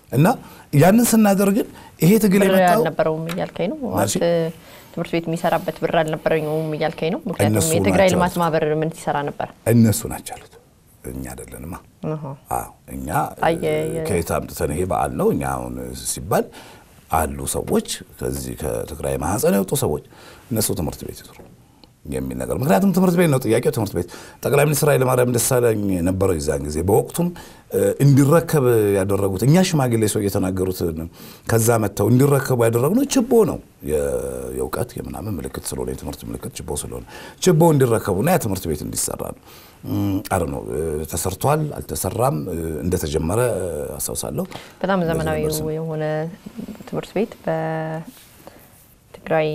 እና ያንን ስናደርግ ግን ይሄ ትግል ብር የመጣው አልነበረውም እያልከኝ ነው? ማለሽ? ህወሓት ትምህርት ቤት የሚሰራበት ብር አልነበረኝም እያልከኝ ነው? ምክንያቱም እነሱ የትግራይ ናቸው ልማት ያሉት። ማህበር ምን ሲሰራ ነበር? እነሱ ናቸው ያሉት፣ እኛ አይደለንማ። አሃ። አዎ እኛ አየ- የ- ከየት አምጥተን ይሄ በዓል ነው እኛ አሁን ሲባል አሉ ሰዎች ከዚህ ከትግራይ ማህፀን የወጡ ሰዎች እነሱ ትምህርት ቤት ይስሩ የሚል ነገር ምክንያቱም ትምህርት ቤት ነው ጥያቄው ትምህርት ቤት ጠቅላይ ሚኒስትር ኃይለማርያም ደሳለኝ ነበረው የዛን ጊዜ በወቅቱም እ፣ እንዲረከብ ያደረጉት እኛ ሽማግሌ ሰው እየተናገሩት ከዛ መጥተው እንዲረከቡ ያደረግነው ችቦ ነው የ- የእውቀት የምናምን ምልክት ስለሆነ የትምህርት ምልክት ችቦ ስለሆነ ችቦ እንዲረከቡና ያ ትምህርት ቤት እንዲሰራ ነው አረ ነው ተሰርቷል አልተሰራም እ፣ እንደተጀመረ እ፣ አስታውሳለሁ በጣም ዘመናዊ እንደዚህ ነበር የሆነ ትምህርት ቤት በትግራይ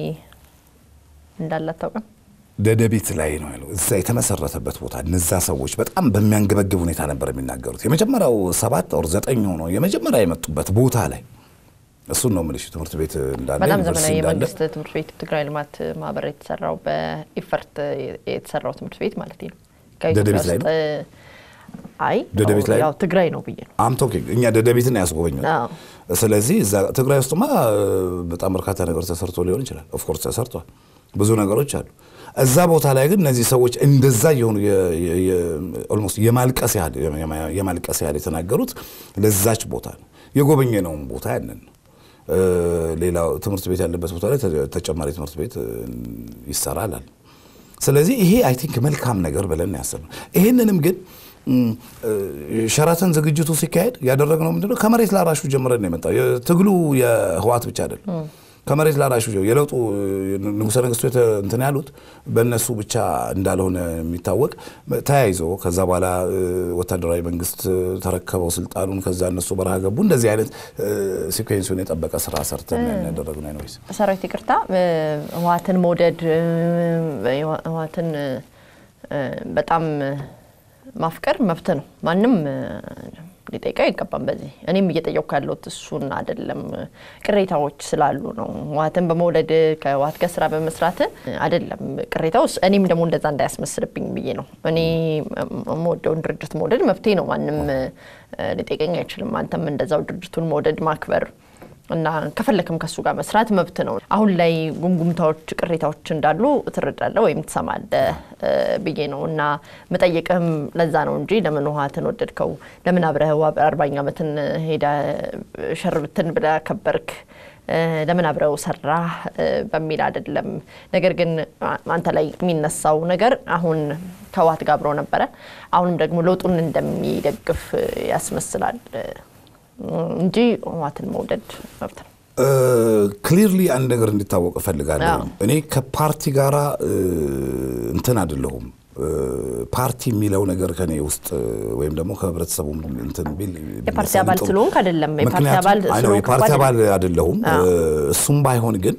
እንዳለ አታውቅም? ደደቢት ላይ ነው ያለው። እዛ የተመሰረተበት ቦታ እነዛ ሰዎች በጣም በሚያንገበግብ ሁኔታ ነበር የሚናገሩት። የመጀመሪያው ሰባት ኦር ዘጠኝ ሆኖ የመጀመሪያ የመጡበት ቦታ ላይ እሱን ነው የምልሽ። ትምህርት ቤት እንዳለ በጣም ዩኒቨርሲቲ ዘመናዊ እንዳለ የመንግስት ትምህርት ቤት ትግራይ ልማት ማህበር የተሰራው በኢፈርት የተሰራው ትምህርት ቤት ማለት ነው። ከኢትዮጵያ ደደቢት ላይ ውስጥ አይ ደደቢት ላይ ያው ትግራይ ነው ብዬ ነው። አም ቶኪንግ እኛ ደደቢትን ያስጎበኙት። አዎ። ስለዚህ እዛ ትግራይ ውስጥማ እ፣ በጣም በርካታ ነገር ተሰርቶ ሊሆን ይችላል። ኦፍኮርስ ተሰርቷል፣ ብዙ ነገሮች አሉ። እዛ ቦታ ላይ ግን እነዚህ ሰዎች እንደዛ የሆኑ ኦልሞስት የማልቀስ ያህል የማልቀስ ያህል የተናገሩት ለዛች ቦታ ነው። የጎበኘነውም ቦታ ያንን ነው። እ፣ ሌላው ትምህርት ቤት ያለበት ቦታ ላይ ተ- ተጨማሪ ትምህርት ቤት እ፣ ይሰራላል። ስለዚህ ይሄ አይ ቲንክ መልካም ነገር ብለን ያሰብነው ይህንንም ግን እም፣ እ፣ ሸራተን ዝግጅቱ ሲካሄድ ያደረግነው ምንድነው ከመሬት ላራሹ ጀምረን ነው የመጣው። ትግሉ የህዋት ብቻ አይደለም። ከመሬት ላራሹ ጀ- የለውጡ እ፣ ንጉሠ ነገሥቱ የተ- እንትን ያሉት በእነሱ ብቻ እንዳልሆነ የሚታወቅ ተያይዞ ከዛ በኋላ እ፣ ወታደራዊ መንግስት ተረከበው ስልጣኑን። ከዛ እነሱ በረሃ ገቡ። እንደዚህ አይነት እ፣ ሲኩዌንሱን የጠበቀ ስራ ሰርተን ያደረግነው ነው። ሰራዊት ይቅርታ፣ እ፣ ህወሓትን መውደድ እ፣ ህወሓትን እ፣ በጣም ማፍቀር መብት ነው። ማንም እ፣ ሊጠይቀው አይገባም። በዚህ እኔም እየጠየቅኩ ያለሁት እሱን አይደለም። ቅሬታዎች ስላሉ ነው። ህወሓትን በመውደድ ከህወሓት ጋር ስራ በመስራት አይደለም ቅሬታው። እኔም ደግሞ እንደዛ እንዳያስመስልብኝ ብዬ ነው። እኔ የምወደውን ድርጅት መውደድ መብቴ ነው። ማንም እ፣ ሊጠይቀኝ አይችልም። አንተም እንደዛው ድርጅቱን መውደድ ማክበር እና ከፈለክም ከሱ ጋር መስራት መብት ነው። አሁን ላይ ጉምጉምታዎች፣ ቅሬታዎች እንዳሉ ትረዳለህ ወይም ትሰማለህ እ፣ ብዬ ነው እና መጠየቅህም ለዛ ነው እንጂ ለምን ህወሓትን ወደድከው፣ ለምን አብረህ አርባኛ ዓመትን ሄደ ሸርብትን ብለህ ከበርክ እ፣ ለምን አብረው ሰራ በሚል አይደለም። ነገር ግን አ- አንተ ላይ የሚነሳው ነገር አሁን ከህወሓት ጋር አብሮ ነበረ፣ አሁንም ደግሞ ለውጡን እንደሚደግፍ እ፣ ያስመስላል እ፣ እንጂ ህወሓትን መውደድ መብት ነው። ክሊርሊ አንድ ነገር እንዲታወቅ እፈልጋለሁ። አዎ። እኔ ከፓርቲ ጋራ እ፣ እንትን አይደለሁም። እ፣ ፓርቲ የሚለው ነገር ከኔ ውስጥ እ፣ ወይም ደግሞ ከህብረተሰቡ እንትን ቢል የፓርቲ አባል ስለሆንክ አይደለም። የፓርቲ ምክንያቱም- አባል አይ ነው፣ ስለሆንክ የፓርቲ እኮ አባል አይደለሁም። አዎ። እ፣ እሱም ባይሆን ግን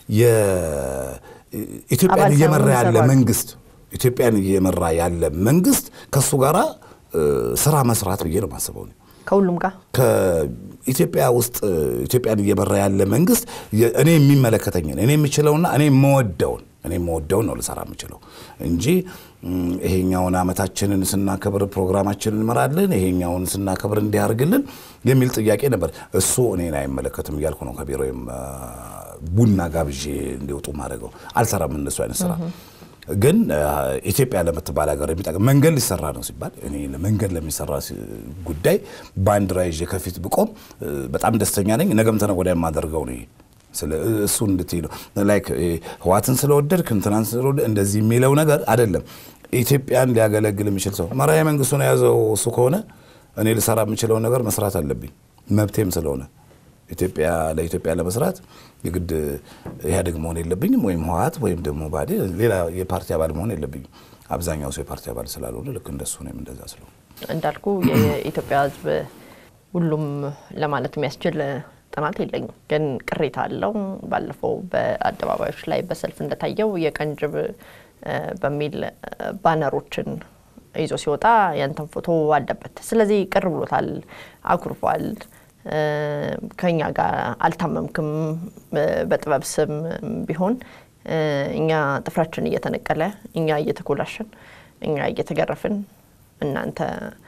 የኢትዮጵያን አባል እየመራ ሳይሆኑ ያለ ይሰራሉ። መንግስት ኢትዮጵያን እየመራ ያለ መንግስት ከእሱ ጋራ እ፣ ስራ መስራት ብዬ ነው የማስበው እኔ። ከሁሉም ጋር ከኢትዮጵያ ውስጥ እ፣ ኢትዮጵያን እየመራ ያለ መንግስት የ- እኔ የሚመለከተኝን እኔ የምችለውና እኔ የምወደውን እኔ የምወደውን ነው ልሰራ የምችለው እንጂ እም፣ ይሄኛውን አመታችንን ስናከብር ፕሮግራማችንን እንመራለን፣ ይሄኛውን ስናከብር እንዲያርግልን የሚል ጥያቄ ነበር። እሱ እኔን አይመለከትም እያልኩ ነው ከቢሮዬም አ፣ ቡና ጋብዤ እንዲወጡ ማድረገው አልሰራም እንደሱ አይነት ስራ ግን አ፣ ኢትዮጵያ ለምትባል ሀገር የሚጠቅም መንገድ ሊሰራ ነው ሲባል እኔ መንገድ ለሚሰራ ሲ- ጉዳይ ባንዲራ ይዤ ከፊት ብቆም እ፣ በጣም ደስተኛ ነኝ። ነገም ተነገ ወዲያ የማደርገው ነው። ይሄ ስለ እሱ እንድትይ ነው ላይክ ይሄ ህዋትን ስለወደድክ እንትናን ስለወደድ እንደዚህ የሚለው ነገር አይደለም። ኢትዮጵያን ሊያገለግል የሚችል ሰው መራሄ መንግስቱን የያዘው እሱ ከሆነ እኔ ልሰራ የምችለውን ነገር መስራት አለብኝ መብቴም ስለሆነ ኢትዮጵያ ለኢትዮጵያ ለመስራት የግድ ኢህአዴግ መሆን የለብኝም ወይም ህወሓት ወይም ደግሞ ባዴ ሌላ የፓርቲ አባል መሆን የለብኝም። አብዛኛው ሰው የፓርቲ አባል ስላልሆነ ልክ እንደሱ እኔም እንደዛ ስለሆነ እንዳልኩ የኢትዮጵያ ህዝብ ሁሉም ለማለት የሚያስችል ጥናት የለኝም፣ ግን ቅሬታ አለው። ባለፈው በአደባባዮች ላይ በሰልፍ እንደታየው የቀንጅብ እ፣ በሚል እ፣ ባነሮችን ይዞ ሲወጣ ያንተን ፎቶ አለበት። ስለዚህ ቅር ብሎታል፣ አኩርፏል። እ፣ ከኛ ጋር አልታመምክም። እ፣ በጥበብ ስም ቢሆን እ፣ እኛ ጥፍራችን እየተነቀለ እኛ እየተኮላሸን እኛ እየተገረፍን እናንተ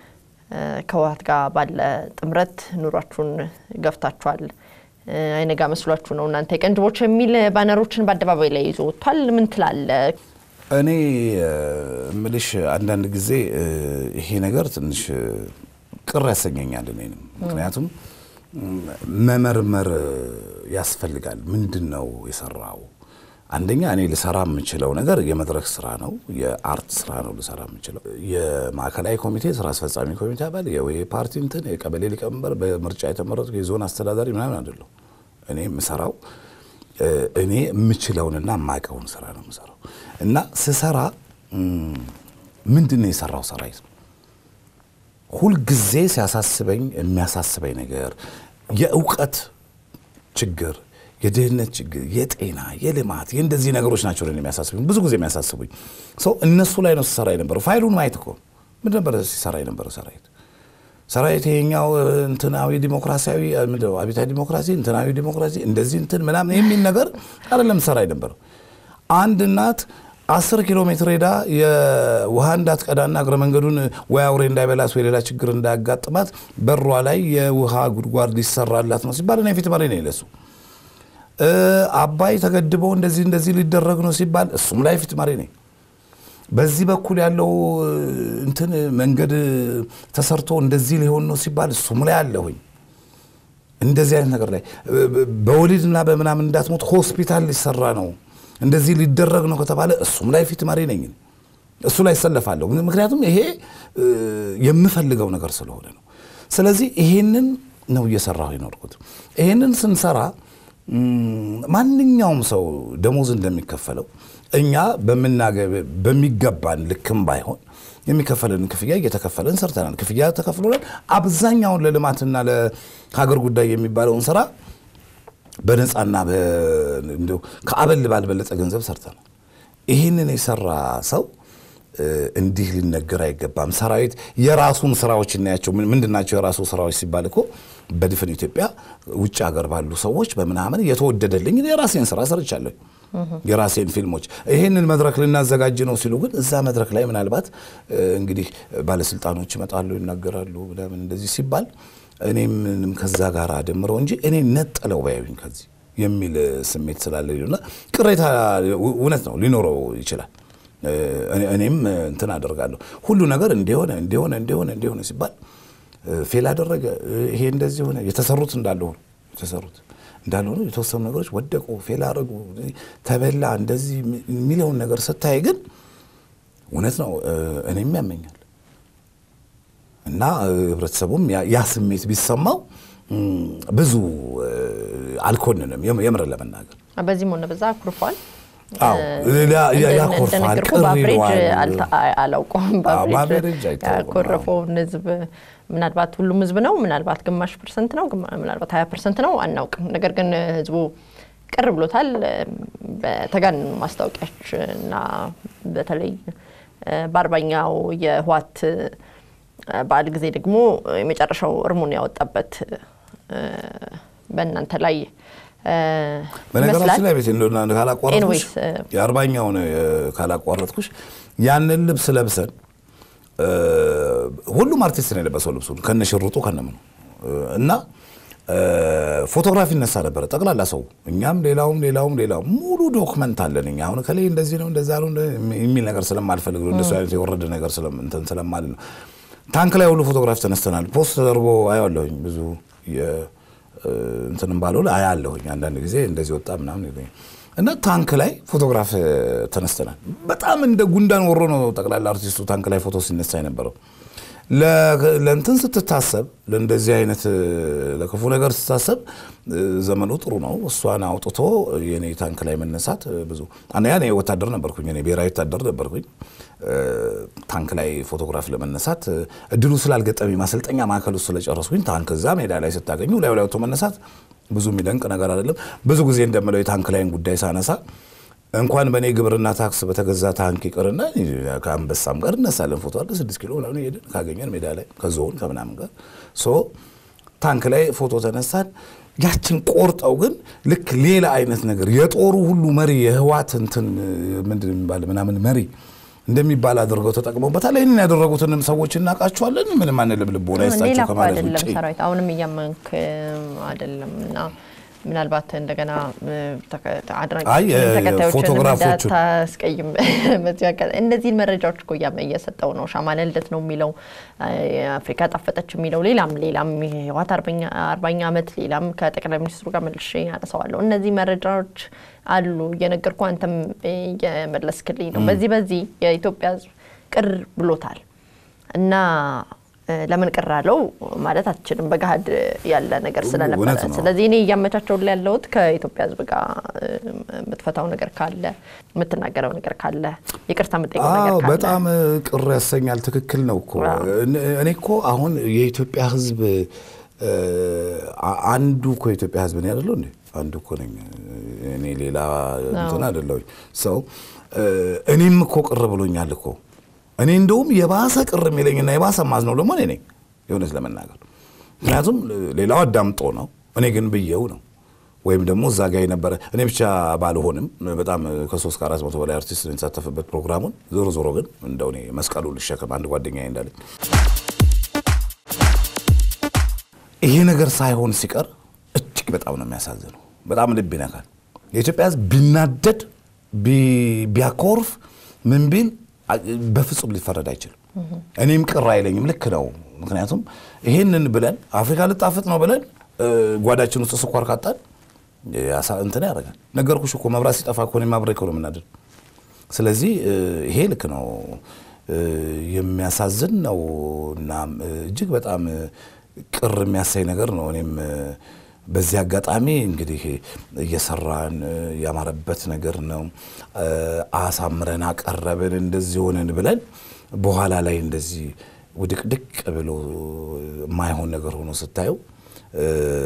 ከህወሓት ጋር ባለ ጥምረት ኑሯችሁን ገፍታችኋል፣ አይነጋ መስሏችሁ ነው እናንተ የቀንጅቦች የሚል ባነሮችን በአደባባይ ላይ ይዞ ወጥቷል። ምን ትላለ? እኔ እምልሽ አንዳንድ ጊዜ ይሄ ነገር ትንሽ ቅር ያሰኘኛል እኔንም። ምክንያቱም መመርመር ያስፈልጋል። ምንድን ነው የሰራው? አንደኛ እኔ ልሰራ የምችለው ነገር የመድረክ ስራ ነው፣ የአርት ስራ ነው ልሰራ የምችለው። የማዕከላዊ ኮሚቴ ስራ አስፈጻሚ ኮሚቴ አባል፣ የፓርቲ እንትን የቀበሌ ሊቀመንበር፣ በምርጫ የተመረጡ የዞን አስተዳዳሪ ምናምን አይደለሁ። እኔ የምሰራው እኔ የምችለውንና የማውቀውን ስራ ነው የምሰራው እና ስሰራ ምንድን ነው የሰራው ሰራዊት ነው ሁልጊዜ ሲያሳስበኝ የሚያሳስበኝ ነገር የእውቀት ችግር፣ የድህነት ችግር፣ የጤና፣ የልማት የእንደዚህ ነገሮች ናቸው የሚያሳስቡኝ ብዙ ጊዜ የሚያሳስቡኝ ሰው እነሱ ላይ ነው ሲሰራ የነበረው። ፋይሉን ማየት እኮ ምን ነበረ ሲሰራ የነበረው ሰራዊት ሰራዊት ይሄኛው እንትናዊ ዲሞክራሲያዊ አብዮታዊ ዲሞክራሲ እንትናዊ ዲሞክራሲ እንደዚህ እንትን ምናምን የሚል ነገር አይደለም ሰራ የነበረው አንድ እናት አስር ኪሎ ሜትር ሄዳ የውሃ እንዳትቀዳና እግረ መንገዱን ወይ አውሬ እንዳይበላት ወይ ሌላ ችግር እንዳያጋጥማት በሯ ላይ የውሃ ጉድጓድ ሊሰራላት ነው ሲባል እኔ ፊት መሪ ነኝ ለሱ። አባይ ተገድቦ እንደዚህ እንደዚህ ሊደረግ ነው ሲባል እሱም ላይ ፊት መሪ ነኝ። በዚህ በኩል ያለው እንትን መንገድ ተሰርቶ እንደዚህ ሊሆን ነው ሲባል እሱም ላይ አለሁኝ። እንደዚህ አይነት ነገር ላይ በወሊድና በምናምን እንዳትሞት ሆስፒታል ሊሰራ ነው እንደዚህ ሊደረግ ነው ከተባለ እሱም ላይ ፊት መሪ ነኝ። እሱ ላይ ይሰለፋለሁ። ምክንያቱም ይሄ የምፈልገው ነገር ስለሆነ ነው። ስለዚህ ይሄንን ነው እየሰራሁ የኖርኩት። ይሄንን ስንሰራ ማንኛውም ሰው ደሞዝ እንደሚከፈለው እኛ በሚገባን ልክም ባይሆን የሚከፈለን ክፍያ እየተከፈለን ሰርተናል። ክፍያ ተከፍሎናል። አብዛኛውን ለልማትና ለሀገር ጉዳይ የሚባለውን ስራ በነፃና ከአበል ባልበለጠ ገንዘብ ሰርተናል። ይህንን የሰራ ሰው እንዲህ ሊነገር አይገባም። ሰራዊት የራሱን ስራዎች እናያቸው። ምንድናቸው የራሱ ስራዎች ሲባል እኮ በድፍን ኢትዮጵያ ውጭ ሀገር ባሉ ሰዎች በምናምን የተወደደልኝ የራሴን ስራ ሰርቻለሁ። የራሴን ፊልሞች ይህንን መድረክ ልናዘጋጅ ነው ሲሉ ግን እዛ መድረክ ላይ ምናልባት እንግዲህ ባለስልጣኖች ይመጣሉ፣ ይናገራሉ ምናምን እንደዚህ ሲባል እኔም ከዛ ጋር አደምረው እንጂ እኔ ነጠለው ባያዩኝ ከዚህ የሚል ስሜት ስላለ እና ቅሬታ እውነት ነው ሊኖረው ይችላል። እኔም እንትን አደርጋለሁ ሁሉ ነገር እንዲሆነ እንዲሆነ እንዲሆነ እንዲሆነ ሲባል ፌል አደረገ፣ ይሄ እንደዚህ ሆነ፣ የተሰሩት እንዳለ ሆኑ የተሰሩት እንዳልሆኑ የተወሰኑ ነገሮች ወደቁ፣ ፌል አደረጉ፣ ተበላ፣ እንደዚህ የሚለውን ነገር ስታይ ግን እውነት ነው እኔም ያመኛል እና ህብረተሰቡም ያ ስሜት ቢሰማው ብዙ አልኮንንም። የምር ለመናገር በዚህም ሆነ በዛ አኩርፏል። ያኮርፋል፣ ቅር ይለዋል። አላውቀውም በአቨሬጅ ያኮረፈውን ህዝብ ምናልባት ሁሉም ህዝብ ነው፣ ምናልባት ግማሽ ፐርሰንት ነው፣ ምናልባት ሀያ ፐርሰንት ነው፣ አናውቅም። ነገር ግን ህዝቡ ቅር ብሎታል። በተጋነኑ ማስታወቂያዎች እና በተለይ በአርባኛው የህወሓት በዓል ጊዜ ደግሞ የመጨረሻው እርሙን ያወጣበት በእናንተ ላይ በነገራችን ላይ ቤት እንደሆነ ካላቋረጥኩሽ የአርባኛውን ካላቋረጥኩሽ ያንን ልብስ ለብሰን ሁሉም አርቲስት ነው የለበሰው ልብሱ ከነ ሽርጡ ከነምኑ እና ፎቶግራፊ ይነሳ ነበረ ጠቅላላ ሰው እኛም ሌላውም ሌላውም ሌላው ሙሉ ዶክመንት አለን እኛ አሁን ከላይ እንደዚህ ነው እንደዛ ነው የሚል ነገር ስለማልፈልግ ነው እንደሱ አይነት የወረደ ነገር እንትን ስለማል ነው ታንክ ላይ ሁሉ ፎቶግራፍ ተነስተናል ፖስት ተደርጎ አያለሁኝ ብዙ እንትንም ባልሆን አያለሁኝ አንዳንድ ጊዜ እንደዚህ ወጣ ምናምን ይለኛል እና ታንክ ላይ ፎቶግራፍ ተነስተናል በጣም እንደ ጉንዳን ወሮ ነው ጠቅላላ አርቲስቱ ታንክ ላይ ፎቶ ሲነሳ የነበረው ለእንትን ስትታሰብ ለእንደዚህ አይነት ለክፉ ነገር ስትታሰብ ዘመኑ ጥሩ ነው። እሷን አውጥቶ የኔ ታንክ ላይ መነሳት ብዙ አንደኛ እኔ ወታደር ነበርኩኝ፣ እኔ ብሔራዊ ወታደር ነበርኩኝ። ታንክ ላይ ፎቶግራፍ ለመነሳት እድሉ ስላልገጠመኝ ማሰልጠኛ ማዕከል ውስጥ ስለጨረስኩኝ ታንክ እዛ ሜዳ ላይ ስታገኙ ላይ ላይ ወጥቶ መነሳት ብዙ የሚደንቅ ነገር አይደለም። ብዙ ጊዜ እንደምለው የታንክ ላይን ጉዳይ ሳነሳ እንኳን በእኔ ግብርና ታክስ በተገዛ ታንክ ይቅርና ከአንበሳም ጋር እነሳለን። ፎቶ አለ ስድስት ኪሎ ምናምን ሄደን ካገኘን ሜዳ ላይ ከዞን ከምናምን ጋር ሶ ታንክ ላይ ፎቶ ተነሳን። ያችን ቆርጠው ግን ልክ ሌላ አይነት ነገር የጦሩ ሁሉ መሪ የህዋት እንትን ምንድን የሚባል ምናምን መሪ እንደሚባል አድርገው ተጠቅመውበታል። ይህንን ያደረጉትንም ሰዎች እናውቃቸዋለን። ምንም አንልም፣ ልቦና ሌላ ይስጣቸው እኮ ከማለት አይደለም ውጭ ሰራዊት አሁንም እያመንክ አይደለም እና ምናልባት እንደገና እ፣ ተከ- አድናቂ አይ፣ እ፣ ተከታዮችን ፎቶግራፎቹን- እንዳታስቀይም በዚህ አጋጣሚ እነዚህን መረጃዎች እኮ እያመ- እየሰጠው ነው። ሻማለ ልደት ነው የሚለው እ፣ አፍሪካ ጣፈጠች የሚለው ሌላም ሌላም የህወሓት አርበኛ- አርባኛ ዓመት ሌላም ከጠቅላይ ሚኒስትሩ ጋር መልሼ አነሳዋለሁ። እነዚህ መረጃዎች አሉ እየነገርኩ አንተም እየመለስክልኝ ነው። በዚህ በዚህ የኢትዮጵያ ህዝብ ቅር ብሎታል እና እ፣ ለምን ቅር አለው ማለት አትችልም። በገሀድ ያለ ነገር ስለነበረ፣ እውነት ነው። ስለዚህ እኔ እያመቻቸውን ላይ ያለሁት ከኢትዮጵያ ህዝብ ጋር እ፣ የምትፈታው ነገር ካለ የምትናገረው ነገር ካለ ይቅርታ የምጠይቀው ነገር አዎ ካለ በጣም ቅር ያሰኛል። ትክክል ነው እኮ አዎ። እኔ- እኔ እኮ አሁን የኢትዮጵያ ህዝብ እ፣ አ- አንዱ እኮ የኢትዮጵያ ህዝብ ነው አይደለሁ እንዴ? አንዱ እኮ ነኝ እኔ ሌላ እንትን አይደለሁኝ ሰው እ፣ እኔም እኮ ቅር ብሎኛል እኮ እኔ እንደውም የባሰ ቅር የሚለኝና የባሰ ማዝነው ደግሞ እኔ ነኝ የእውነት ለመናገር ምክንያቱም ሌላው አዳምጦ ነው እኔ ግን ብዬው ነው ወይም ደግሞ እዛ ጋ የነበረ እኔ ብቻ ባልሆንም በጣም ከሶስት ከአራት መቶ በላይ አርቲስት ነው የተሳተፈበት ፕሮግራሙን። ዞሮ ዞሮ ግን እንደው እኔ መስቀሉ ልሸከም አንድ ጓደኛ እንዳለኝ ይሄ ነገር ሳይሆን ሲቀር እጅግ በጣም ነው የሚያሳዝነው። በጣም ልብ ይነካል። የኢትዮጵያ ሕዝብ ቢናደድ ቢ- ቢያኮርፍ ምን ቢል አ- በፍጹም ሊፈረድ አይችልም። እኔም ቅር አይለኝም። ልክ ነው። ምክንያቱም ይሄንን ብለን አፍሪካ ልጣፍጥ ነው ብለን እ፣ ጓዳችን ውስጥ ስኳር ካጣን ያሳ- እንትን ያደርጋል። ነገርኩሽ እኮ መብራት ሲጠፋ እኮ እኔም አብሬ እኮ ነው የምናደድ። ስለዚህ እ፣ ይሄ ልክ ነው እ፣ የሚያሳዝን ነው እና እ፣ እጅግ በጣም እ፣ ቅር የሚያሳይ ነገር ነው። እኔም እ፣ በዚህ አጋጣሚ እንግዲህ እየሰራን እ፣ ያማረበት ነገር ነው እ፣ አሳምረን አቀረብን እንደዚህ ሆነን ብለን በኋላ ላይ እንደዚህ ውድቅድቅ ብሎ የማይሆን ነገር ሆኖ ስታየው እ፣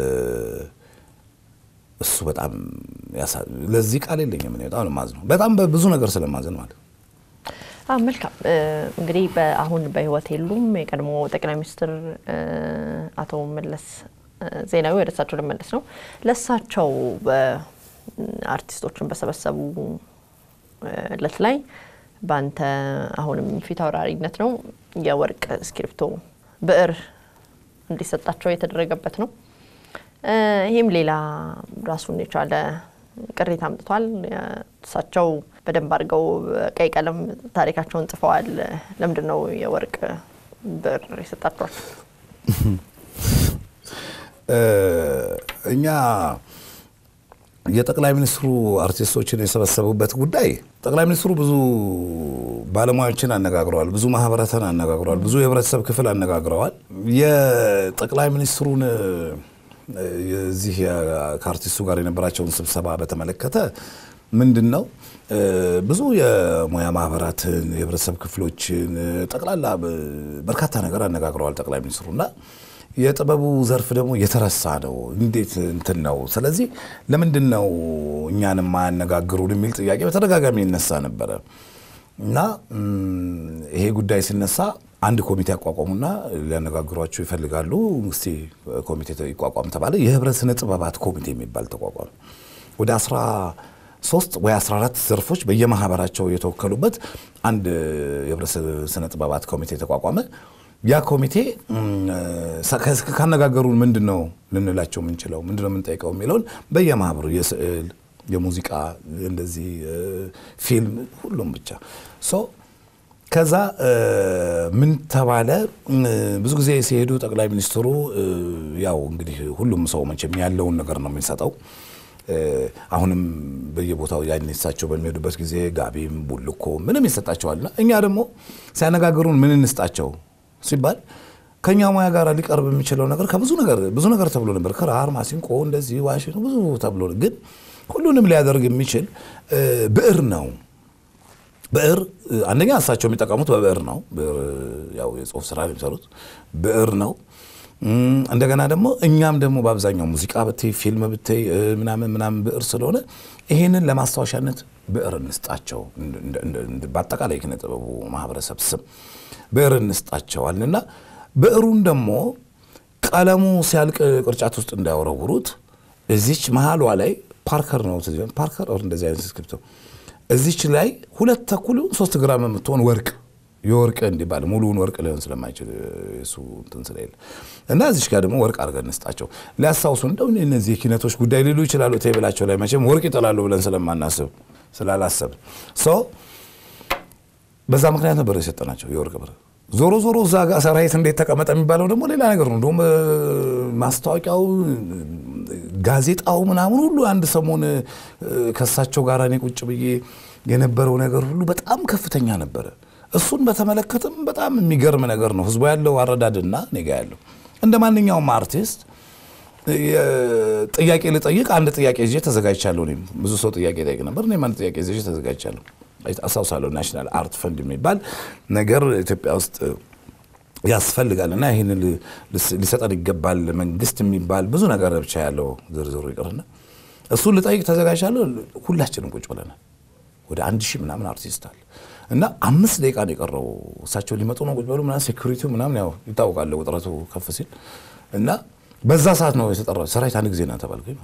እሱ በጣም ያሳ- ለዚህ ቃል የለኝም። እኔ በጣም ነው የማዝነው። በጣም በብዙ ነገር ስለማዝን ማለት ነው። አዎ መልካም እ፣ እንግዲህ በ- አሁን በህይወት የሉም። የቀድሞ ጠቅላይ ሚኒስትር እ፣ አቶ መለስ እ፣ ዜናዊ ወደ እሳቸው ልመለስ ነው። ለእሳቸው በ- አርቲስቶችን በሰበሰቡ እ፣ እለት ላይ በአንተ አሁንም ፊት አውራሪነት ነው የወርቅ እስክሪብቶ ብዕር እንዲሰጣቸው የተደረገበት ነው። እ፣ ይህም ሌላ ራሱን የቻለ ቅሬታ አምጥቷል። እሳቸው በደንብ አድርገው ቀይ ቀለም ታሪካቸውን ጽፈዋል። ለምንድን ነው የወርቅ ብዕር የሰጣቸዋቸው? እ፣ እኛ የጠቅላይ ሚኒስትሩ አርቲስቶችን የሰበሰቡበት ጉዳይ ጠቅላይ ሚኒስትሩ ብዙ ባለሙያዎችን አነጋግረዋል፣ ብዙ ማህበረሰብን አነጋግረዋል፣ ብዙ የህብረተሰብ ክፍል አነጋግረዋል። የጠቅላይ ሚኒስትሩን እ፣ የዚህ የ- ከአርቲስቱ ጋር የነበራቸውን ስብሰባ በተመለከተ ምንድን ነው እ፣ ብዙ የሙያ ማህበራትን የህብረተሰብ ክፍሎችን እ፣ ጠቅላላ ብ- በርካታ ነገር አነጋግረዋል ጠቅላይ ሚኒስትሩ እና የጥበቡ ዘርፍ ደግሞ የተረሳ ነው። እንዴት እንትን ነው? ስለዚህ ለምንድን ነው እኛን የማያነጋግሩን የሚል ጥያቄ በተደጋጋሚ ይነሳ ነበረ እና እም፣ ይሄ ጉዳይ ሲነሳ አንድ ኮሚቴ አቋቋሙና ሊያነጋግሯቸው ይፈልጋሉ። እስቲ ኮሚቴ ይቋቋም ተባለ። የህብረት ስነ ጥበባት ኮሚቴ የሚባል ተቋቋመ። ወደ 13 ወይ 14 ዘርፎች በየማህበራቸው የተወከሉበት አንድ የህብረት ስነ ጥበባት ኮሚቴ ተቋቋመ። ያ ኮሚቴ እም፣ ሰ- ከ- ካነጋገሩን ምንድን ነው ልንላቸው የምንችለው ምንድን ነው የምንጠይቀው የሚለውን በየማህበሩ የስዕል፣ የሙዚቃ እንደዚህ እ፣ ፊልም ሁሉም ብቻ ሶ ከዛ እ፣ ምን ተባለ እ፣ ብዙ ጊዜ ሲሄዱ ጠቅላይ ሚኒስትሩ እ፣ ያው እንግዲህ ሁሉም ሰው መቼም ያለውን ነገር ነው የሚሰጠው እ፣ አሁንም በየቦታው ያን እሳቸው በሚሄዱበት ጊዜ ጋቢም ቡልኮ ምንም ይሰጣቸዋልና እኛ ደግሞ ሲያነጋግሩን ምን እንስጣቸው ሲባል ከኛ ሙያ ጋር ሊቀርብ የሚችለው ነገር ከብዙ ነገር ብዙ ነገር ተብሎ ነበር። ክራር፣ ማሲንቆ፣ እንደዚህ ዋሽንት ብዙ ተብሎ ግን ሁሉንም ሊያደርግ የሚችል እ፣ ብዕር ነው። ብዕር እ፣ አንደኛ እሳቸው የሚጠቀሙት በብዕር ነው። ብዕር ያው የጽሁፍ ስራ የሚሰሩት ብዕር ነው። እም፣ እንደገና ደግሞ እኛም ደግሞ በአብዛኛው ሙዚቃ ብትይ ፊልም ብትይ እ፣ ምናምን ምናምን ብዕር ስለሆነ ይሄንን ለማስታወሻነት ብዕር እንስጣቸው። እንደ- እንደ- እንደ- እንደ- በአጠቃላይ ኪነ ጥበቡ ማህበረሰብ ስም ብዕር እንስጣቸዋልና ብዕሩን ደግሞ ቀለሙ ሲያልቅ ቅርጫት ውስጥ እንዳያወረውሩት እዚች መሀሏ ላይ ፓርከር ነው ትዝ ይላል። ፓርከር ኦር እንደዚህ አይነት ስክሪፕቶ እዚች ላይ ሁለት ተኩል ይሁን ሶስት ግራም የምትሆን ወርቅ የወርቅ እንዲባል ሙሉውን ወርቅ ሊሆን ስለማይችል እሱ እንትን ስለሌለ እና እዚች ጋር ደግሞ ወርቅ አድርገን እንስጣቸው ሊያስታውሱ እንደው እነዚህ የኪነቶች ጉዳይ ሊሉ ይችላሉ። ቴብላቸው ላይ መቼም ወርቅ ይጥላሉ ብለን ስለማናስብ ስላላሰብን ሰው በዛ ምክንያት ነበር የሰጠናቸው የወርቅ ብር። ዞሮ ዞሮ እዛ ጋር ሰራዊት እንዴት ተቀመጠ የሚባለው ደግሞ ሌላ ነገር ነው። እንደውም ማስታወቂያው፣ ጋዜጣው ምናምን ሁሉ አንድ ሰሞን ከሳቸው ጋር እኔ ቁጭ ብዬ የነበረው ነገር ሁሉ በጣም ከፍተኛ ነበረ። እሱን በተመለከተም በጣም የሚገርም ነገር ነው። ህዝቡ ያለው አረዳድና እኔ ጋ ያለው እንደ ማንኛውም አርቲስት ጥያቄ ልጠይቅ አንድ ጥያቄ ይዤ ተዘጋጅቻለሁ። እኔም ብዙ ሰው ጥያቄ ጠይቅ ነበር። እኔም አንድ ጥያቄ ይዤ ተዘጋጅቻለሁ። አስታውሳለሁ ናሽናል አርት ፈንድ የሚባል ነገር ኢትዮጵያ ውስጥ ያስፈልጋል እና ይህን ሊሰጠን ይገባል መንግስት የሚባል ብዙ ነገር ብቻ ያለው ዝርዝሩ ይቅርና እሱን ልጠይቅ ተዘጋጅቻለሁ። ሁላችንም ቁጭ ብለናል። ወደ አንድ ሺህ ምናምን አርቲስት አለ እና አምስት ደቂቃ ነው የቀረው። እሳቸው ሊመጡ ነው ቁጭ በሉ ምናምን ሴኩሪቲው ምናምን ያው ይታወቃል ውጥረቱ ከፍ ሲል እና በዛ ሰዓት ነው የተጠራው። ሰራዊት አንድ ጊዜ ና ተባልኩኝ።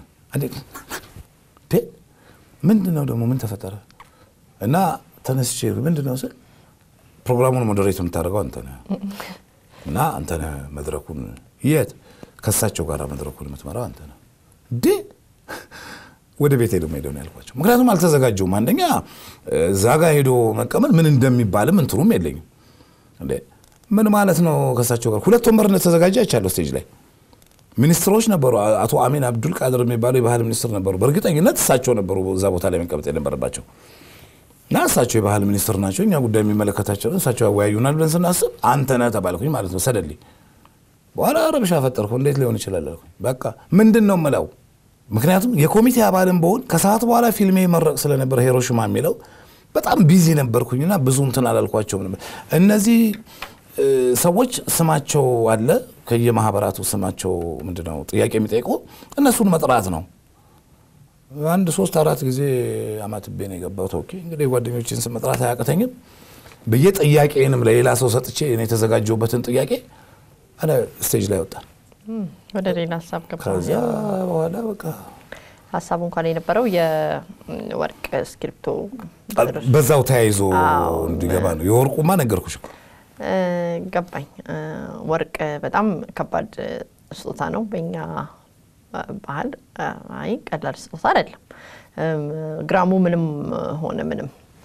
ምንድን ነው ደግሞ ምን ተፈጠረ? እና ተነስቼ ምንድን ነው ስል ፕሮግራሙን ሞዴሬት የምታደርገው አንተ ነህ እና አንተ ነህ መድረኩን የት ከእሳቸው ጋር መድረኩን የምትመራው አንተ ነህ እንዴ ወደ ቤት ሄዶ ሄደው ነው ያልኳቸው። ምክንያቱም አልተዘጋጀውም። አንደኛ እዛ ጋ ሄዶ መቀመጥ ምን እንደሚባልም እንትኑም የለኝም። እንዴ ምን ማለት ነው? ከእሳቸው ጋር ሁለት ወንበር እንደተዘጋጀ አይቻለሁ። ስቴጅ ላይ ሚኒስትሮች ነበሩ። አቶ አሚን አብዱል ቃድር የሚባሉ የባህል ሚኒስትር ነበሩ። በእርግጠኝነት እሳቸው ነበሩ እዛ ቦታ ላይ መቀመጥ የነበረባቸው እና እሳቸው የባህል ሚኒስትር ናቸው። እኛ ጉዳይ የሚመለከታቸው እሳቸው ያወያዩናል ብለን ስናስብ አንተ ነህ ተባልኩኝ ማለት ነው። ሰደልኝ በኋላ ረብሻ ፈጠርኩ። እንዴት ሊሆን ይችላል አልኩኝ። በቃ ምንድን ነው የምለው ምክንያቱም የኮሚቴ አባልም በሆን ከሰዓት በኋላ ፊልሜ መረቅ ስለነበር ሂሮሽማ የሚለው በጣም ቢዚ ነበርኩኝና ብዙ እንትን አላልኳቸውም ነበር። እነዚህ ሰዎች ስማቸው አለ ከየማህበራቱ ስማቸው ምንድነው ጥያቄ የሚጠይቁ እነሱን መጥራት ነው። አንድ ሶስት አራት ጊዜ አማትቤ ነው የገባሁት። ኦኬ እንግዲህ የጓደኞችን ስም መጥራት አያቅተኝም ብዬ ጥያቄንም ለሌላ ሰው ሰጥቼ እኔ የተዘጋጀሁበትን ጥያቄ አለ ስቴጅ ላይ ወጣል። ወደ ሌላ ሀሳብ ገባ። ከዚያ በኋላ በቃ ሀሳቡ እንኳን የነበረው የወርቅ እስክሪብቶ በዛው ተያይዞ እንዲገባ ነው። የወርቁማ ነገርኩሽ እኮ ገባኝ። ወርቅ በጣም ከባድ ስጦታ ነው በእኛ ባህል። አይ ቀላል ስጦታ አይደለም። ግራሙ ምንም ሆነ ምንም።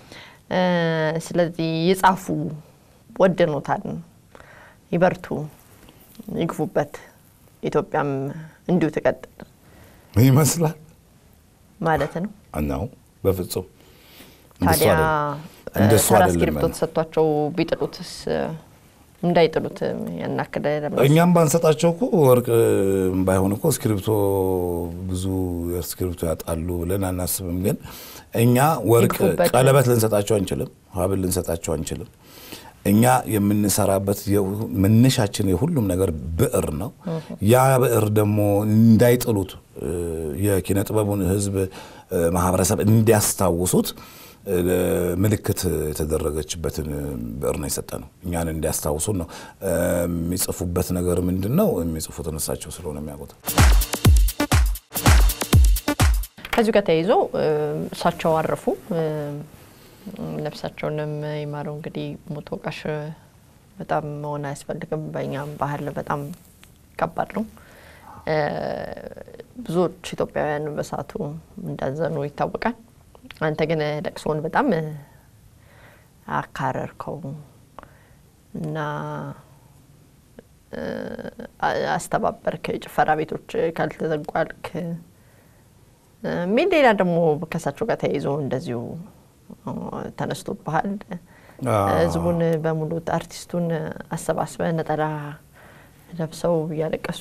ስለዚህ የጻፉ ወደኖታል፣ ይበርቱ፣ ይግፉበት፣ ኢትዮጵያም እንዲሁ ትቀጥል ይመስላል ማለት ነው። እናው በፍጹም ታዲያ እንደሱ ተራ አይደለም እስክሪብቶ ያለው። ተሰጥቷቸው ቢጥሉትስ እንዳይጥሉት ያናክል እኛም ባንሰጣቸው እኮ ወርቅ ባይሆን እኮ እስክሪብቶ ብዙ እስክሪብቶ ያጣሉ ብለን አናስብም። ግን እኛ ወርቅ ይግፉበት። ቀለበት ልንሰጣቸው አንችልም፣ ሀብል ልንሰጣቸው አንችልም። እኛ የምንሰራበት የሁ- መነሻችን የሁሉም ነገር ብዕር ነው። ያ ብዕር ደግሞ እንዳይጥሉት እ፣ የኪነ ጥበቡን ሕዝብ እ፣ ማህበረሰብ እንዲያስታውሱት እ፣ ምልክት የተደረገችበትን ብዕር ነው የሰጠ ነው። እኛን እንዲያስታውሱን ነው። እ፣ የሚጽፉበት ነገር ምንድን ነው? የሚጽፉትን እሳቸው ስለሆነ የሚያውቁት ከዚሁ ጋር ተያይዞ እ፣ እሳቸው አረፉ። እ፣ ነፍሳቸውንም ይማረው። እንግዲህ ሞት ወቃሽ በጣም መሆን አያስፈልግም። በእኛም ባህል በጣም ከባድ ነው። እ፣ ብዙዎች ኢትዮጵያውያን በሰዓቱ እንዳዘኑ ይታወቃል። አንተ ግን ለቅሶውን በጣም እ፣ አካረርከው እና እ፣ አ- አስተባበርክ። ጭፈራ ቤቶች ካልተዘጉ አልክ ሚል ሌላ ደግሞ ከእሳቸው ጋር ተያይዞ እንደዚሁ ተነስቶብሃል። ህዝቡን በሙሉ አርቲስቱን አሰባስበ ነጠላ ለብሰው እያለቀሱ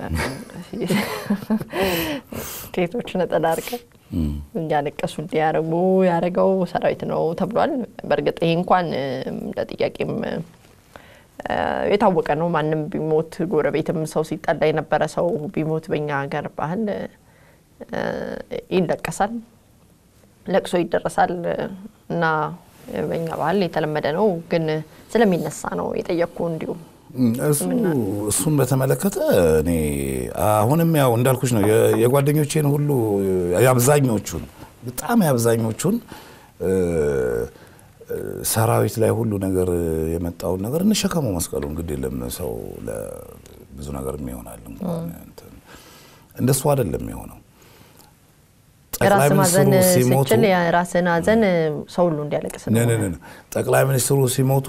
ሴቶች ነጠላ አርቀ እያለቀሱ እንዲያደርጉ ያደረገው ሰራዊት ነው ተብሏል። በእርግጥ ይሄ እንኳን እንደ ጥያቄም እ፣ የታወቀ ነው። ማንም ቢሞት ጎረቤትም ሰው ሲጠላ የነበረ ሰው ቢሞት በእኛ ሀገር ባህል እ፣ ይለቀሳል፣ ለቅሶ ይደረሳል እና በእኛ ባህል የተለመደ ነው። ግን ስለሚነሳ ነው የጠየቅኩ እንዲሁ እሱ እሱን በተመለከተ እኔ አሁንም ያው እንዳልኩሽ ነው የ- የጓደኞቼን ሁሉ የአብዛኞቹን በጣም የአብዛኞቹን ሰራዊት ላይ ሁሉ ነገር የመጣውን ነገር እንሸከመው መስቀሉን ግድ የለም ሰው ብዙ ነገር ይሆናል። እንኳን እንደሱ አይደለም የሆነው። ራስ ማዘን ስችል የራስን ሀዘን ሰው ሁሉ እንዲያለቅስ ነው። ጠቅላይ ሚኒስትሩ ሲሞቱ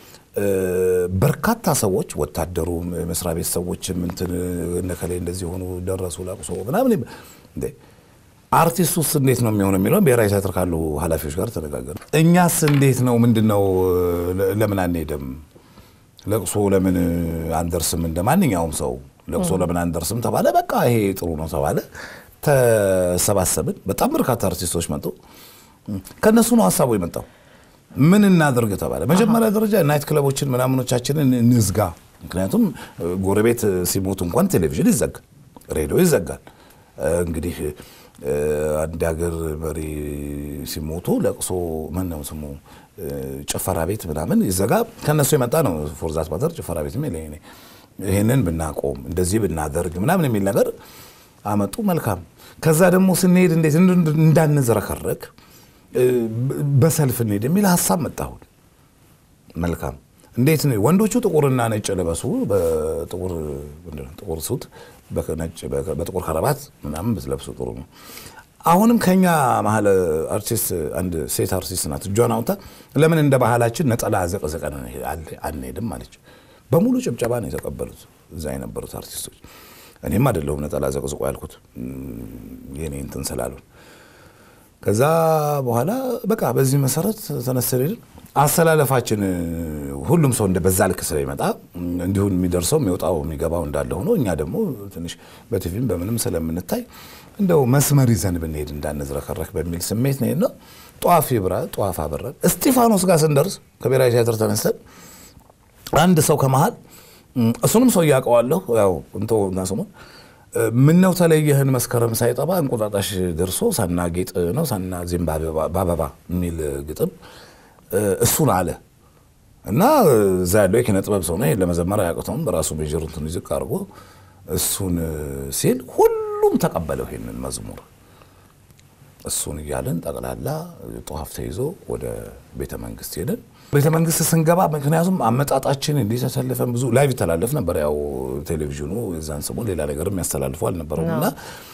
በርካታ ሰዎች ወታደሩ፣ መስሪያ ቤት ሰዎችም እንትን እነከሌ እንደዚህ ሆኑ ደረሱ ለቅሶ ምናምን አርቲስቱስ እንዴት ነው የሚሆነው የሚለውን ብሔራዊ ቲያትር ካሉ ኃላፊዎች ጋር ተነጋገር። እኛስ እንዴት ነው ምንድን ነው ለምን አንሄድም? ለቅሶ ለምን አንደርስም? እንደ ማንኛውም ሰው ለቅሶ ለምን አንደርስም ተባለ። በቃ ይሄ ጥሩ ነው ተባለ። ተሰባሰብን። በጣም በርካታ አርቲስቶች መጡ። ከእነሱ ነው ሀሳቡ የመጣው። ምን እናድርግ ተባለ። መጀመሪያ ደረጃ ናይት ክለቦችን ምናምኖቻችንን እንዝጋ። ምክንያቱም ጎረቤት ሲሞቱ እንኳን ቴሌቪዥን ይዘጋል፣ ሬዲዮ ይዘጋል። እንግዲህ አንድ ሀገር መሪ ሲሞቱ ለቅሶ ምን ነው ስሙ ጭፈራ ቤት ምናምን ይዘጋ። ከነሱ የመጣ ነው። ፎርዛት ማተር ጭፈራ ቤት የሚል ይህንን ብናቆም እንደዚህ ብናደርግ ምናምን የሚል ነገር አመጡ። መልካም። ከዛ ደግሞ ስንሄድ እንዴት እንዳንዝረከረክ በሰልፍ እንሄድ የሚል ሀሳብ መጣሁን። መልካም። እንዴት ወንዶቹ ጥቁርና ነጭ ልበሱ፣ በጥቁር ሱት በጥቁር ከረባት ምናምን ብትለብሱ ጥሩ ነው። አሁንም ከኛ መሀል አርቲስት አንድ ሴት አርቲስት ናት። እጇን አውጥታ ለምን እንደ ባህላችን ነጠላ ዘቅዝቀን አንሄድም አለች። በሙሉ ጭብጨባ ነው የተቀበሉት እዛ የነበሩት አርቲስቶች። እኔም አይደለሁም ነጠላ ዘቅዝቆ ያልኩት የኔ እንትን ስላሉን። ከዛ በኋላ በቃ በዚህ መሰረት ተነስተን ሄድን። አሰላለፋችን ሁሉም ሰው እንደ በዛ ልክ ስለሚመጣ እንዲሁን የሚደርሰው የሚወጣው የሚገባው እንዳለ ሆኖ እኛ ደግሞ ትንሽ በቲቪም በምንም ስለምንታይ እንደው መስመር ይዘን ብንሄድ እንዳንዝረከረክ በሚል ስሜት ነው ነው ጧፍ ይብራ ጧፍ አበረን። እስጢፋኖስ ጋር ስንደርስ ከብሔራዊ ቲያትር ተነስተን አንድ ሰው ከመሃል እሱንም ሰው እያውቀዋለሁ ያው እንቶ እና ስሙን ምነው ተለየህን መስከረም ሳይጠባ እንቁጣጣሽ ደርሶ ሳናጌጥ ነው ሳና ዚም በአበባ የሚል ግጥም እሱን አለ እና እዛ ያለው የኪነ ጥበብ ሰው ነው ለመዘመር አያቅተውም። በራሱ ሜጀር እንትን ዝቅ አድርጎ እሱን ሲል ሁሉም ተቀበለው ይሄንን መዝሙር። እሱን እያልን ጠቅላላ ጧፍ ተይዞ ወደ ቤተ መንግስት ሄድን። ቤተ መንግስት ስንገባ ምክንያቱም አመጣጣችን እንዲህ ተሰልፈን ብዙ ላይቭ ይተላለፍ ነበር። ያው ቴሌቪዥኑ የዛን ሰሞን ሌላ ነገር የሚያስተላልፉ አልነበረም እና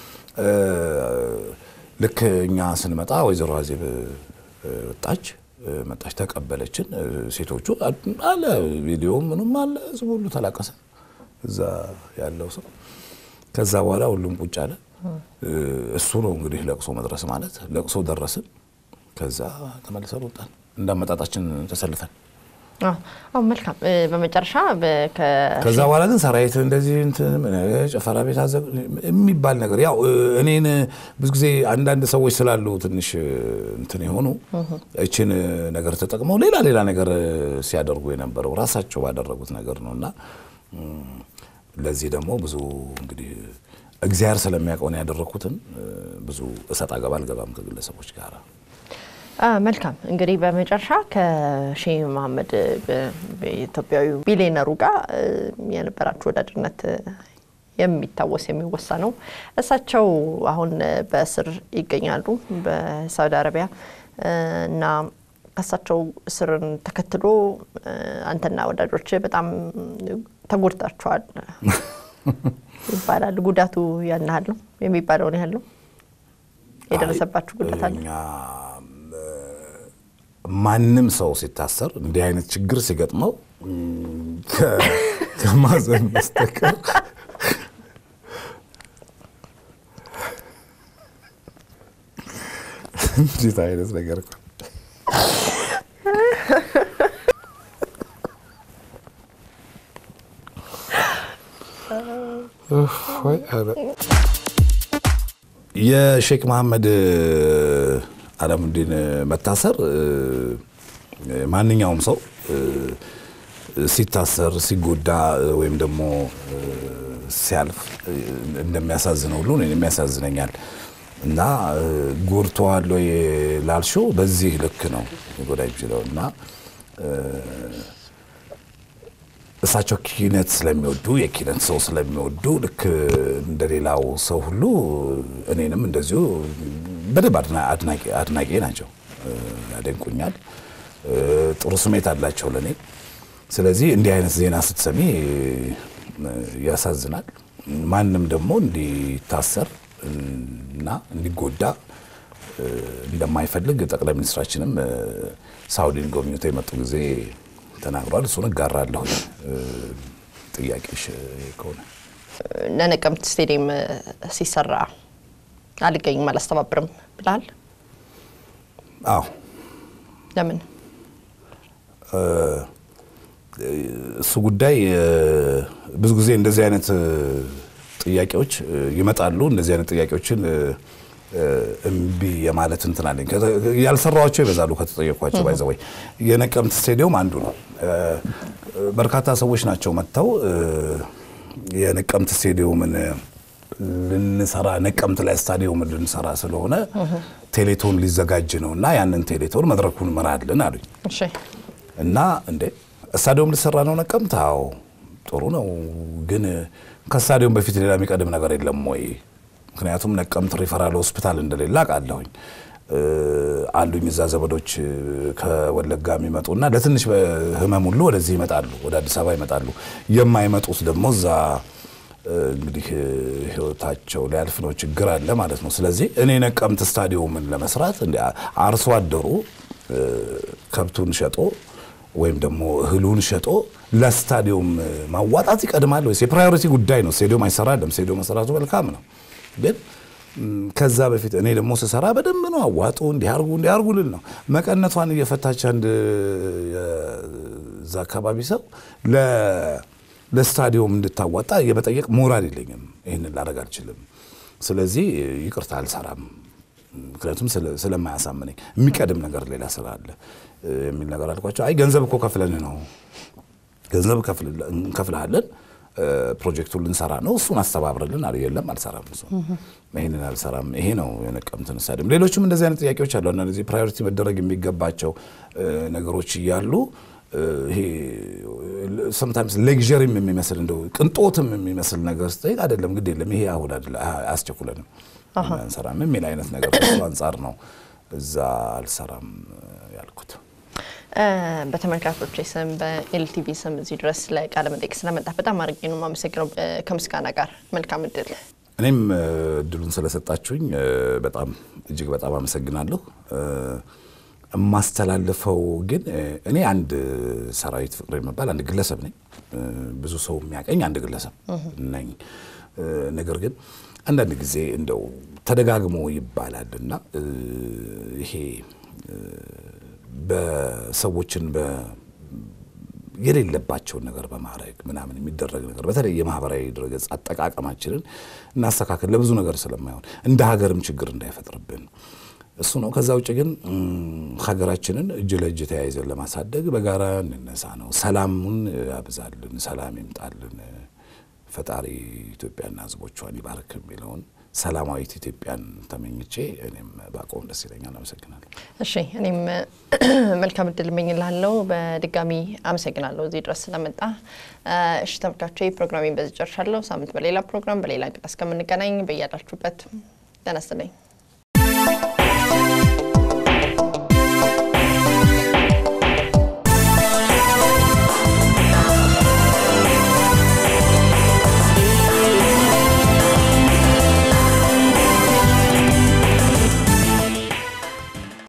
ልክ እኛ ስንመጣ ወይዘሮ አዜብ ወጣች መጣች ተቀበለችን። ሴቶቹ አለ ቪዲዮ ምንም አለ ህዝቡ ሁሉ ተላቀሰ፣ እዛ ያለው ሰው። ከዛ በኋላ ሁሉም ቁጭ አለ። እሱ ነው እንግዲህ ለቅሶ መድረስ ማለት። ለቅሶ ደረስን። ከዛ ተመልሰን ወጣን እንዳመጣጣችን ተሰልፈን። አዎ መልካም። በመጨረሻ ከዛ በኋላ ግን ሰራዊት እንደዚህ ጭፈራ ቤት የሚባል ነገር ያው እኔን ብዙ ጊዜ አንዳንድ ሰዎች ስላሉ ትንሽ እንትን የሆኑ እችን ነገር ተጠቅመው ሌላ ሌላ ነገር ሲያደርጉ የነበረው ራሳቸው ባደረጉት ነገር ነው እና ለዚህ ደግሞ ብዙ እንግዲህ እግዚአብሔር ስለሚያውቀው ነው ያደረግኩትን ብዙ እሰጥ አገባ አልገባም ከግለሰቦች ጋር። መልካም እንግዲህ በመጨረሻ ከሼህ መሐመድ ኢትዮጵያዊ ቢሊየነሩ ጋር የነበራችሁ ወዳጅነት የሚታወስ የሚወሳ ነው። እሳቸው አሁን በእስር ይገኛሉ በሳውዲ አረቢያ እና ከእሳቸው እስርን ተከትሎ አንተና ወዳጆች በጣም ተጎድታችኋል ይባላል። ጉዳቱ ያን ያህል ነው የሚባለውን ያህል ነው የደረሰባችሁ ጉዳት አለ? ማንም ሰው ሲታሰር እንዲህ አይነት ችግር ሲገጥመው ከማዘን በስተቀር እንዴት አይነት ነገር እኮ የሼክ መሐመድ አለሙዲን መታሰር ማንኛውም ሰው ሲታሰር ሲጎዳ ወይም ደግሞ ሲያልፍ እንደሚያሳዝነው ሁሉ እኔንም ያሳዝነኛል እና ጎድቶዋል ወይ ላልሽው በዚህ ልክ ነው ሊጎዳ የሚችለው እና እሳቸው ኪነት ስለሚወዱ የኪነት ሰው ስለሚወዱ ልክ እንደሌላው ሰው ሁሉ እኔንም እንደዚሁ በደንብ አድናቂ ናቸው። ያደንቁኛል፣ ጥሩ ስሜት አላቸው ለእኔ። ስለዚህ እንዲህ አይነት ዜና ስትሰሚ ያሳዝናል። ማንም ደግሞ እንዲታሰር እና እንዲጎዳ እንደማይፈልግ ጠቅላይ ሚኒስትራችንም ሳውዲን ጎብኝተው የመጡ ጊዜ ተናግሯል። እሱን እጋራለሁ። ጥያቄሽ ከሆነ ለነቀምት ስቴዲየም ሲሰራ አልገኝም አላስተባብርም ብላል። አዎ ለምን? እሱ ጉዳይ ብዙ ጊዜ እንደዚህ አይነት ጥያቄዎች ይመጣሉ። እንደዚህ አይነት ጥያቄዎችን እምቢ የማለት እንትን አለኝ። ያልሰራኋቸው ይበዛሉ ከተጠየኳቸው። ባይዘ ወይ የነቀምት ስቴዲየም አንዱ ነው። በርካታ ሰዎች ናቸው መጥተው የነቀምት ስቴዲየምን ልንሰራ ነቀምት ላይ ስታዲየምን ልንሰራ ስለሆነ ቴሌቶን ሊዘጋጅ ነው እና ያንን ቴሌቶን መድረኩን መራልን አሉኝ እሺ እና እንዴ ስታዲየም ልሰራ ነው ነቀምት? አዎ ጥሩ ነው፣ ግን ከስታዲየም በፊት ሌላ የሚቀድም ነገር የለም ወይ? ምክንያቱም ነቀምት ሪፈራል ሆስፒታል እንደሌለ አውቃለሁኝ። አሉኝ እዛ ዘመዶች ከወለጋ የሚመጡና ለትንሽ ህመም ሁሉ ወደዚህ ይመጣሉ፣ ወደ አዲስ አበባ ይመጣሉ። የማይመጡት ደግሞ እዛ እንግዲህ ህይወታቸው ሊያልፍ ነው፣ ችግር አለ ማለት ነው። ስለዚህ እኔ ነቀምት ስታዲየምን ለመስራት አርሶ አደሩ ከብቱን ሸጦ ወይም ደግሞ እህሉን ሸጦ ለስታዲየም ማዋጣት ይቀድማል ወይስ? የፕራዮሪቲ ጉዳይ ነው። ስቴዲየም አይሰራለም። ስቴዲየም መሰራቱ መልካም ነው፣ ግን ከዛ በፊት እኔ ደግሞ ስሰራ በደንብ ነው አዋጡ፣ እንዲያርጉ እንዲያርጉ ልል ነው። መቀነቷን እየፈታች አንድ እዛ አካባቢ ሰው ለስታዲየም እንድታዋጣ የመጠየቅ ሞራል የለኝም። ይህንን ላደርግ አልችልም። ስለዚህ ይቅርታ አልሰራም። ምክንያቱም ስለማያሳምነኝ የሚቀድም ነገር ሌላ ስራ አለ የሚል ነገር አልኳቸው። አይ ገንዘብ እኮ ከፍለን ነው ገንዘብ እንከፍልሃለን ፕሮጀክቱን ልንሰራ ነው እሱን አስተባብርልን አለ። የለም አልሰራም፣ እሱ ይህንን አልሰራም። ይሄ ነው የነቀምትን ስታዲየም። ሌሎችም እንደዚህ አይነት ጥያቄዎች አሉ። እነዚህ ፕራዮሪቲ መደረግ የሚገባቸው ነገሮች እያሉ ይሄ ሰምታይምስ ሌግዠሪም የሚመስል እንደው ቅንጦትም የሚመስል ነገር ስጠይቅ አይደለም፣ ግድ የለም ይሄ አሁን አያስቸኩለንም አንሰራም የሚል አይነት ነገር አንጻር ነው እዛ አልሰራም ያልኩት። በተመልካቾች ስም በኤልቲቪ ስም እዚህ ድረስ ለቃለ መጠይቅ ስለመጣ በጣም አድርጌ ነው የማመሰግነው። ከምስጋና ጋር መልካም እድል። እኔም እድሉን ስለሰጣችሁኝ በጣም እጅግ በጣም አመሰግናለሁ። የማስተላልፈው ግን እኔ አንድ ሰራዊት ፍቅሬ የሚባል አንድ ግለሰብ ነኝ። ብዙ ሰው የሚያቀኝ አንድ ግለሰብ ነኝ። ነገር ግን አንዳንድ ጊዜ እንደው ተደጋግሞ ይባላል እና ይሄ በሰዎችን የሌለባቸውን ነገር በማድረግ ምናምን የሚደረግ ነገር በተለይ የማህበራዊ ድረገጽ አጠቃቀማችንን እናስተካከል ለብዙ ነገር ስለማይሆን እንደ ሀገርም ችግር እንዳይፈጥርብን እሱ ነው። ከዛ ውጭ ግን ሀገራችንን እጅ ለእጅ ተያይዘን ለማሳደግ በጋራ እንነሳ ነው። ሰላሙን ያብዛልን፣ ሰላም ይምጣልን፣ ፈጣሪ ኢትዮጵያና ሕዝቦቿን ይባርክ የሚለውን ሰላማዊት ኢትዮጵያን ተመኝቼ እኔም ባቆም ደስ ይለኛል። አመሰግናለሁ። እሺ፣ እኔም መልካም እድል እመኝልሃለሁ። በድጋሚ አመሰግናለሁ እዚህ ድረስ ስለመጣ። እሺ ተመልካቾቼ ፕሮግራሜን በዚህ ጨርሻለሁ። ሳምንት በሌላ ፕሮግራም በሌላ እንግዳ እስከምንገናኝ በያላችሁበት ጤና ይስጥልኝ።